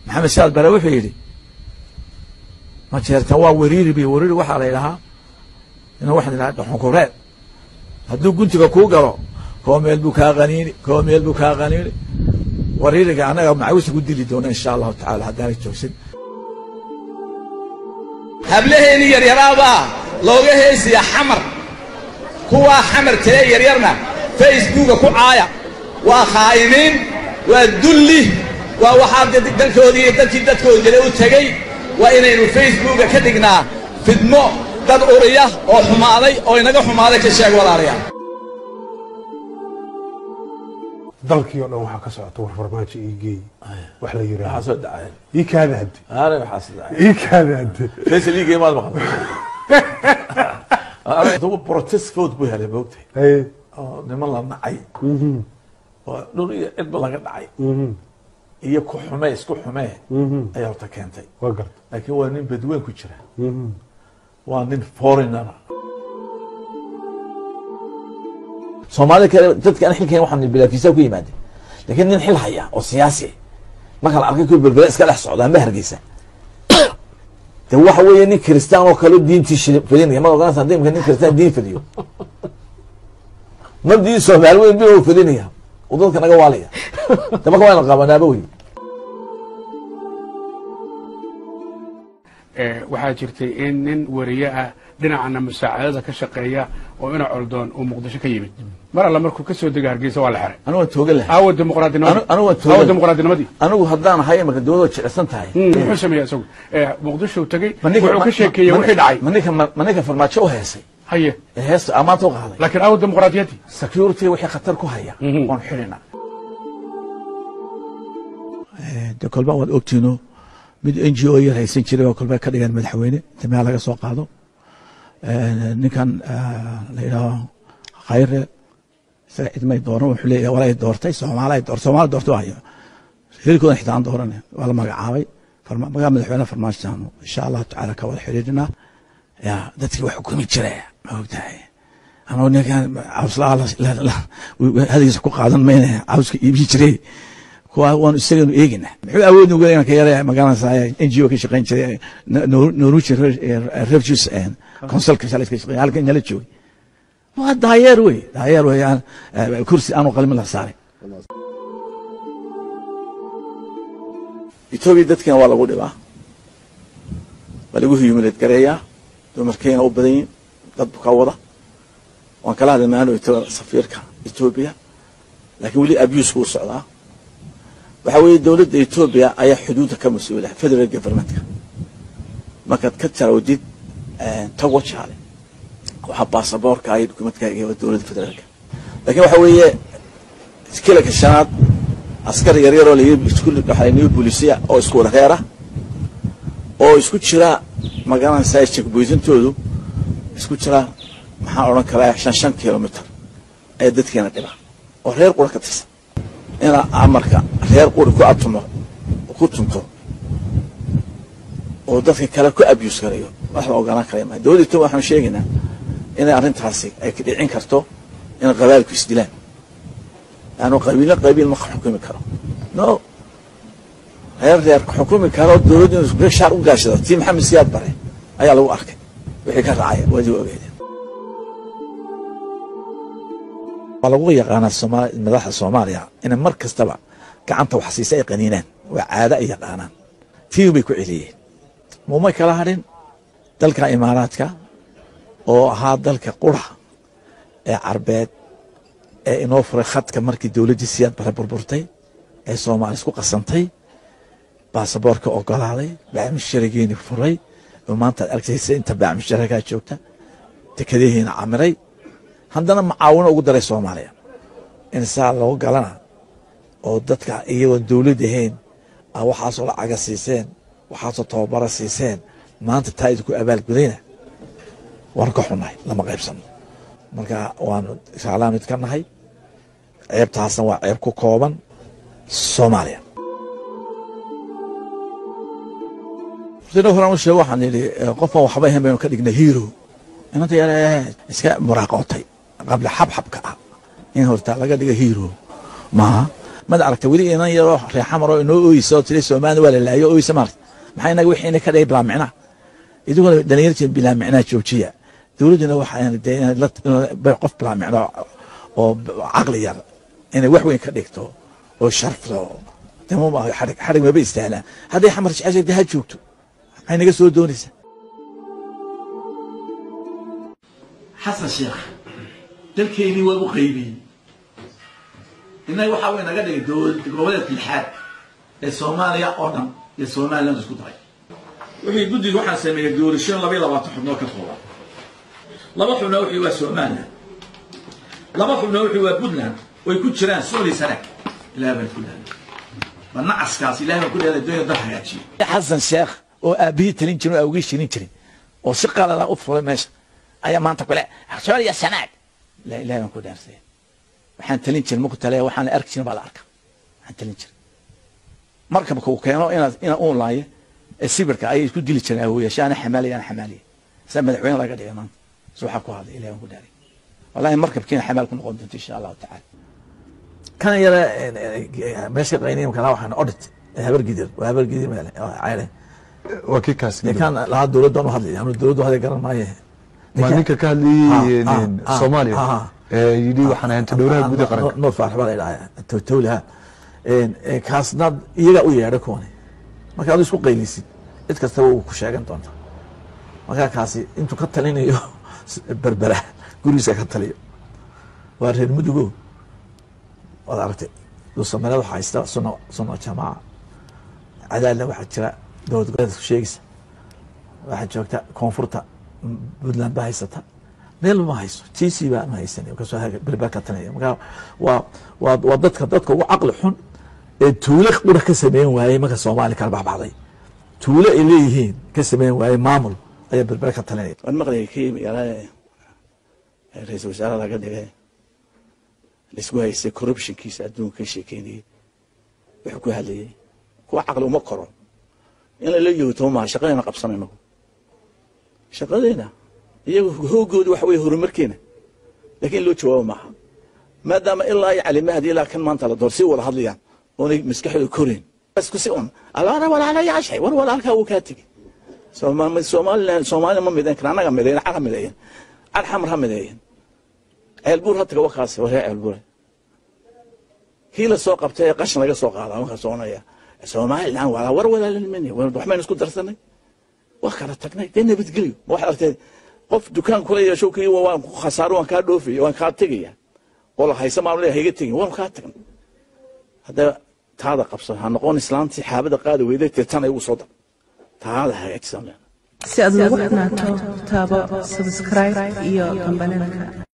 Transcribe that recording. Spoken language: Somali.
maxamed saad bare wuxuu yidhi ma jeertan waa weriiri bi weriiri waxaa la yidhahaa ina waxaan idhaha dhxunkureed hadduu guntiga kuu galo koo meel buu kaa qaniini koo meel buu kaa qaniini wariiriga annaga macawisa ku dili doona insha allahu tacala haddaanay joogsin hablaheennii yaryaraabaa looga heesiyaa xamar kuwaa xamar tee yaryarna facebooka ku caaya waa khaa'imiin waa dulli waa waxaa dalkoodii iyo dalkii dadkooda jira u tegey waa inaynu facebooka ka dhignaa fidmo dad uriya oo xumaaday oo inaga xumaaday ka sheeg walaalayaal dalkii oo dhan waxaa ka socota war farmaajo ii geey wax la waxaa yidhaahdo soo dhacay ii kaada hadde aana waxaa soo dhacay ii kaada hadde faysal liigay maad maqan adugu protest vote buu helay moogtay haye oo niman la nacay oo dhul iyo cidba laga dhacay iyo ku xumee isku xumee ayaa horta keentay waa garta laakiin waa nin badweyn ku jira waa nin foreignera soomaalida kale dadka aan xilkayn waxaan bilaa fiisa ku yimaade laakiin nin xil haya oo siyaasi marka la arkay ku berbere iska dhex socda amba hargeysa de waxa weeye nin kristaan oo kale diintii shil- fadinaya ma ogaanaysa hadii imka nin kristaan diin fadiyo mabdii soomaali weyn bin fadinaya oo dadka naga waalaya de marka waa na qabanaaba wey ee, waxaa jirtay in nin wariye ah dhinacana musaacadada ka shaqeeya oo ina coldoon uu muqdisho ka yimid mar alla markuu ka soo dega hargeysa waa la xiray anigu waan tooga lahay aawa dimuqraadinimadii Anu- anigu waan toogan. aawa dimuqraadinimadii anigu haddaan ahay imaka dowladda jecsan tahay Mm, muxuu sameeya isagu ee, muqdisho tegey Ma ninka- wuxuu ka ma- sheekeeyey ma- wixii dhacay ma ninka ma ninka farmaajo u heesay haye ee heesta amaanta u qaaday laakiin aawa dimuqraadiyaddii security wixii khatar ku haya Mhm. waan xidhina de kolba waad ogtiino mid n g o yar haysan jiray oo kolba ka dhigan madaxweyne dameha laga soo qaado ninkan la yidhaaho khayre isaga cidmay dooran wuxuu leeyahay walay doortay soomaali door soomaali doortay waayo hilkoodan xitaan dooran waa la magacaabay farma- magaca madaxweyne farmaajotaanu insha allahu tacaala ka wada xidhiidhinaa ya dadkii wax xukumi jira ma ogtahay anuu ninkan cawslaa hadigiisa ku qaadan mayna cawska iibi jiray kuwa waanu isaganu eegina muxuu awood nugu inaan ka yara magaalanasa n g o ka shaqayn jiray norwegian refugees consulka shalay ka shaqeyn halkan nala joogay waa daayeer wey daayeer wey aan eh, kursi aanu qalmin la saaray etoobiya dadkina waa lagu dhibaa waa lagu humilad gareeyaa dumarkeena u badan yihin dad ka wada waan kala hadlay maano safiirka etoobiya laakiin weli abuse buu socdaa waxa weeye dowladda etoobiya ayaa xuduudda ka mas-uula federal governmentka markaad ka tarawdid tago jaale waxaa baasaboorka iyo dukumentkaaga waa dowladda federaalka laakiin waxa weeye kilanka shanaad askar yaryaroo layihi boolisiya oo isku wada reer ah oo isku jira magaranaysaa jekboysintoodu isku jira maxaan odhan karaa shan shan kilomitr ayaa dadkeena dhiba oo reer qura ka tirsan inaa amarka reer quri ku atumo ku tunto oo dadka kale ku abuse garayo wax la ogolaan karaya maa dowladda etoobiya waxaan sheegaynaa inay arrintaasi ay ka dhicin karto in qabaalku isdilaan yaanu qabiilna qabiil ma xukumi karo no reer reer xukumi karo dowladdu inuu shaar u gaashado tii maxamed siyaad bare ayaa lagu arkay wixii ka raacaya waadi ogeedeen waa lagu yaqaanaa Soomaali madaxda Soomaaliya inay mar kastaba gacanta wax siisa ay qaniinaan waa caado ay yaqaanaan tii bay ku celiyeen muumay kala hadhin dalka imaaraadka oo ahaa dalka qura ee carbeed ee inoo furay khadka markii dowladdii siyaad bare burburtay ee Soomaali isku qasantay baasaboorka ogolaaday baamisharigeeni furay oo maanta aad arkaysa inta baamisharagaa joogta dekadaheena camiray haddana macaawino ugu daray soomaaliya in saa loo galana oo dadka iyagoon dowlad ahayn aa waxaasoo lacaga siiseen waxaasoo tababara siiseen maanta taa idinku abaalgudayna waan ka xunnahay lama qaybsano marka waanu raalaa mid ka nahay ceebtaasna waa ceeb ku kooban soomaaliya sida horaan u sheego waxaan yidhi qofaan waxba ahayn baynu ka dhignay hero inanta yar iska muraaqootay qabla xabxabka ah in horta laga dhiga hero maaha mad aragta weli inan yaroo reexamaroo inoo ooyisa oo tiri soomaalida waa la laayo ooyisa maarta maxaa inaga wixii ina ka dhigay bilaa micnaa idiguna dhalinyartii bilaa micnaa joojiya dowladduna waxaa dee inaad la- qof bilaa micno oo caqli yar inay wax weyn ka dhigto oo sharfto dee muma xarig xarig maba istaalaan hadday xamar jeceshay dee ha joogto maxay naga soo doonaysaa xasan sheekh dalkeennii waa u qaybiyey innaga waxaa way naga dhigay dowlad goboleedka lixaad ee soomaaliya oo dhan iyo somaliland isku daray wixii guddiga waxaa sameeyey doorashooyin laba iyo labaatan xubnood ka kooban laba xubnoo wixii waa somaliland laba xubnoo wixii waa puntland way ku jiraan sooli sanaag ilaah baan ku leeday waa nacaskaas ilaah baan ku leeday doonaya dal hagaajiyo xasan sheekh oo aabihii talin jirin oo awgii shirin jirin oo si qalada u fulay meesha ayaa maanta kule sooliya sanaag la ilaah baan ku dhaarsay waxaan talin jirin marku tale waxaan arki jirin baa la arka waxaan talin jirin markabka uu keeno inaad ina uun laayo ee sibirka ayay isku dili jireen awooyaasha ana xamaaliya ana xamaaliya saa madaxweyne laga dhigay maanta si waxaa ku hadlay ilaah baan ku dhaaray wallahi markabkiina xamaal ku noqon doonto insha allahu tacaala kan yara meesha qayniin kala waxaan audit habar gidir waa habar gidir meel cayle waa kii kaas dee kan lahaa dowladdan u hadlay anu dowladdu hadlay garan maaye waa ninka ka hadlayey Ah, ah, ah, soomaaliya ah. ee yidhi waxaan ahayn todhowraha guud ee qaranka noor faarax baa la idhahaa towlaha kaasna iyagaa u yeedha kuwani marka adu isku qaylisid cid kastaba uu ku sheegan doonta markaa kaasi intuu ka talinayo berbera gurigiisa ka taliyo waa reer mudugo waad aragtay duusameelada waxaa haysta suno suno jamaaca cadaalna waxaa jira dowlad goboleedka sheegaysa waxaa joogta koonfurta puntland baa haysata meel ma hayso tc baa ma haysan kasoo berber ka talinaya marka waa waa waa dadka dadka ugu caqli xun ee tuulo qura ka sameyn waayey marka soomaali kala baxbaxday tuulo ay leeyihiin ka sameyn waayey maamul ayaa berber ka talinaya waan maqlayay kii magaalada ra-iisul wasaaraha laga dhigay laisku haystay corruptionkiisa adduunka ka sheekeynayay wuxuu ku hadlayay kuwa caqli uma koro in lala yoogto maaha shaqadeena qabsanayno shaqadeena iyagu hoogooda waxa weye horumarkeena laakiin loo jawaabo maaha maadaama ilaa iyo calimahadi ilaa kan maanta la door si wada hadlayaan oonay maskaxdooda koreyn isku si un alaana walaalayaashay war walaalkaa wuu kaa tegey somaliland soomaaliya ma midayn kara annaga midayn car ha mideeyan car xamar ha mideeyan ceelbuur ha taga wakaas waree ceelbuure kii la soo qabtay ee qashin laga soo qaadaa markaa soconaya somaliland waa war walaalanimani waxbaynu isku darsanay waa kala tagnay dee nabadgelyo ma waxaad aragtay qof dukaan kula yeesho kii waan ku khasaaro waan kaa dhoofaya waan kaa tegaya oo la haysa maan leeyahay hayga tegin waan kaa tagnay haddaba taada qabsan ha noqon islaantii xaabada qaadi weyday tirtana igu soo dar taada hagaajisan leena si aad ugu xidhnaato taabo subscribe iyo kambananka